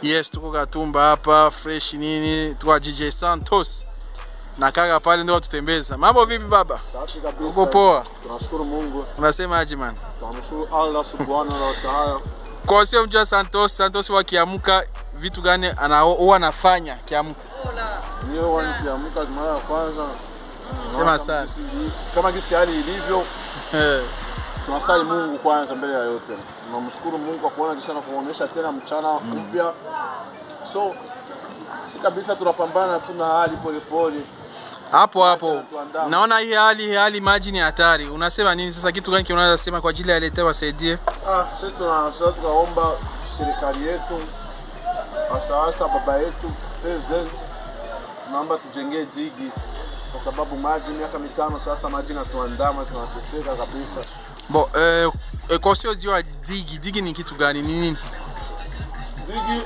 Yes, tuko Katumba hapa fresh nini, tuko DJ Santos na kaka pale ndio tutembeza. Mambo vipi baba? Safi kabisa. Uko poa? Tunashukuru Mungu. Unasema aje man? Tunamshukuru Allah subhanahu wa ta'ala. Kwa sio mjua Santos, Santos wakiamka vitu gani ana huwa anafanya kiamka? Niyo wanikiamka mara ya kwanza. Sema Kama sana. gisi- Kama gisi hali ilivyo, Eh, tunasali Mungu kwanza mbele ya yote. Tunamshukuru Mungu kwa kuona kisha na kuonyesha tena mchana mpya. So si kabisa tunapambana tu na hali polepole. hapo hapo. Naona hii hali hii hali maji ni hatari. Unasema nini sasa kitu gani unaweza sema kwa ajili ya leta wasaidie? Ah, sisi tuna sasa tukaomba serikali yetu hasa hasa baba yetu president, tunaomba tujengee digi kwa sababu maji miaka mitano sasa maji natuandama, tunateseka kabisa. Bo, eh, eh, kwa sio jua digi, digi ni kitu gani? Ni nini? Digi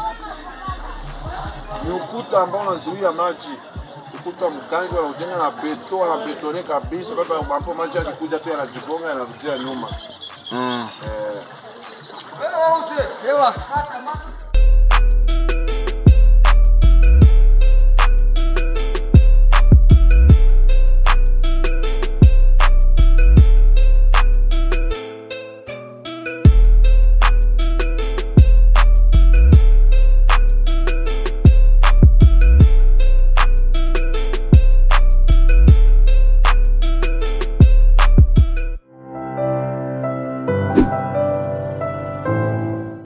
ni ukuta ambao unazuia maji, ukuta mkangi wanaujenga na beto, wanabetone kabisa, mpaka ambapo maji yakikuja tu yanajigonga yanarudia nyuma Mm. eh,